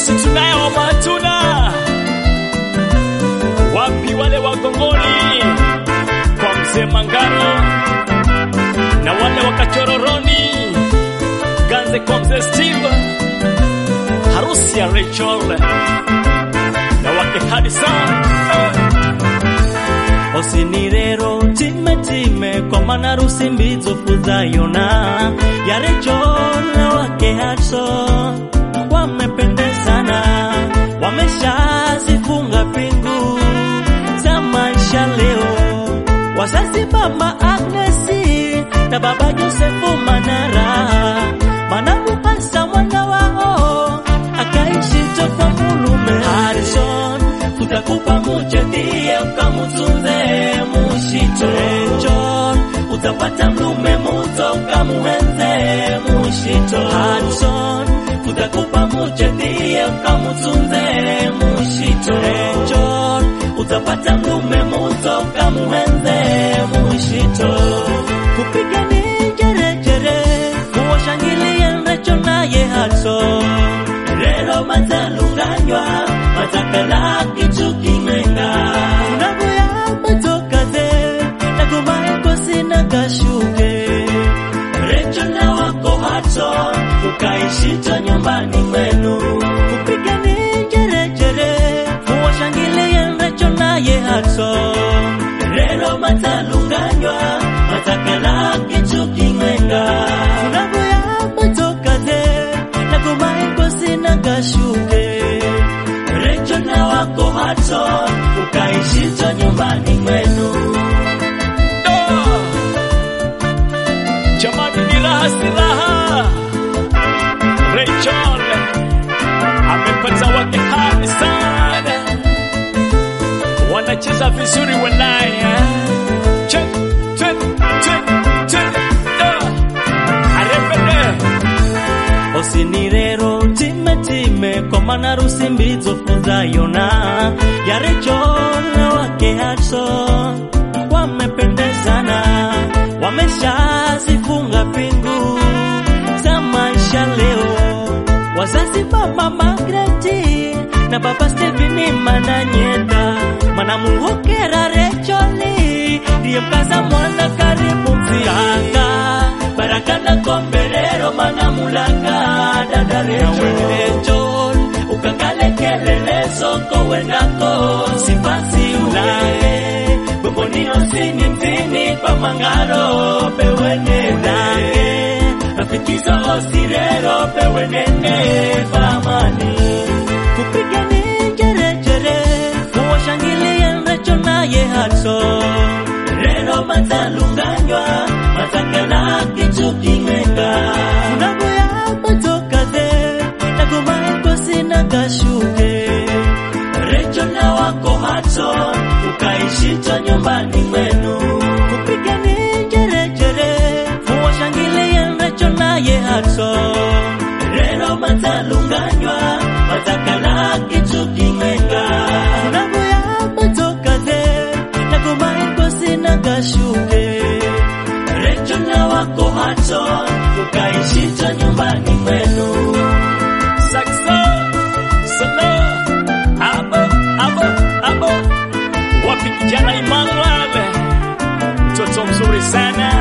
si tunayo matuna wapi wale wagongoni kwa mzee Mangaro na wale wakachororoni ganze kwa mzee Steve harusi ya Rachel na wake Hadisa osini rero time time kwa maana harusi mbizo fudhayona ya Rachel na wake Hudson wamependezana, wameshazifunga pingu za maisha leo. Wazazi mama Agnesi na baba Josefu Manara, manamu hasa mwana wao akaishi toka mulume Harrison, tutakupa muche ndiye ukamutunze mushito Rachel, utapata mlume muto ukamuenze mushito Harrison, tutakupa muche ndiye ukamutunze mushito Rachel, utapata mlume muto ukamuenze mushito kupiga ni jerejere kuwashangilia Rachel naye Harrison rero mazalunganywa matakala kitu kimenga tunagoya matokaze nagomaeko sina kashuke recho na wako hato ukaishito nyumbani mwenu kupigani jerejere kuwashangilia recho naye hato rero mazalunganywa matakala kitu kimenga tunagoya matokaze nagomaeko sina kashuke recho na wako hato ukaishito nyumbani mwenu jamani ni raha si raha Rachel amepata wake hadi sana wanacheza vizuri walaya Check, check, check, check, ah. arepede osini rero time time kwa maana harusi mbizo fudhayona ya Rachel na wake Hudson wamependezana, wameshazifunga pingu za maisha leo. Wazazi baba Magreti na baba Steveni Mananyeta manamuhokera Racheli ndiye mkaza mwana karibu mfianga baraka na komberero manamulanga dada Rachel ukakale kelele soko wenako sipasi ulae bombonino sini mtini pa mangaro pewenene rafikizo osirero pewenene pamani kupigani jerejere kuwashangilia Rachel naye Hudson rero mazalunganywa matakala kitu kimenga tunagoya matokaze nagomaeko sina kashuke recho na wako hato ukaishito nyumbani mwenu kupigani jerejere kuwashangilia Recho naye Hudson rero mazalunganywa matakala kitu kimenga tunagoya matokaze nagomaeko sina kashuke recho na wako hato ukaishito nyumbani mwenu Saxo, solo, abo, abo, abo. Wapi kijana Emmanuel, mtoto mzuri sana,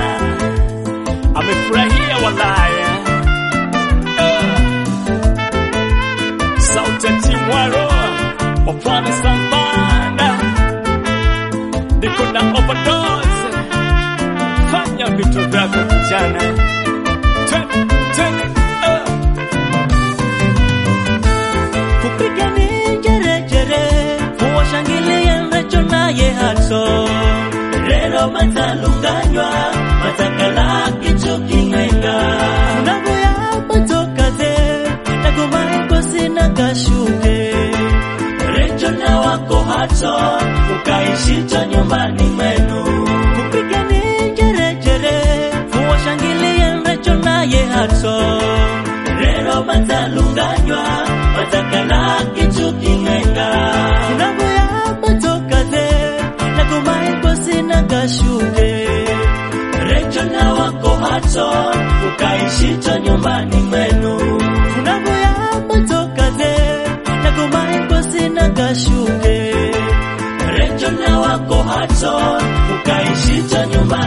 amefurahia walaya. Eh. Sauti ya Timwaro, Opwani Sambanda, niko na overdose. Fanya vitu vyako kijana, Twende, twende, eh. kupigani jerejere kuwashangilia Recho naye Hudson rero mazalunganywa matakala kitu kimenga tunagoya matokaze nagomaeko sina kashuke Recho na wako Hudson ukaishito nyumbani mwenu kupigani jerejere kuwashangilia Recho naye Hudson rero mazalunganywa matakala kitu kimenga tunagoya matokaze nagomaeko sina kashuke Recho na wako Hudson ukaishito nyumbani mwenu tunagoya matokaze wako Hudson, ukaishito nyumba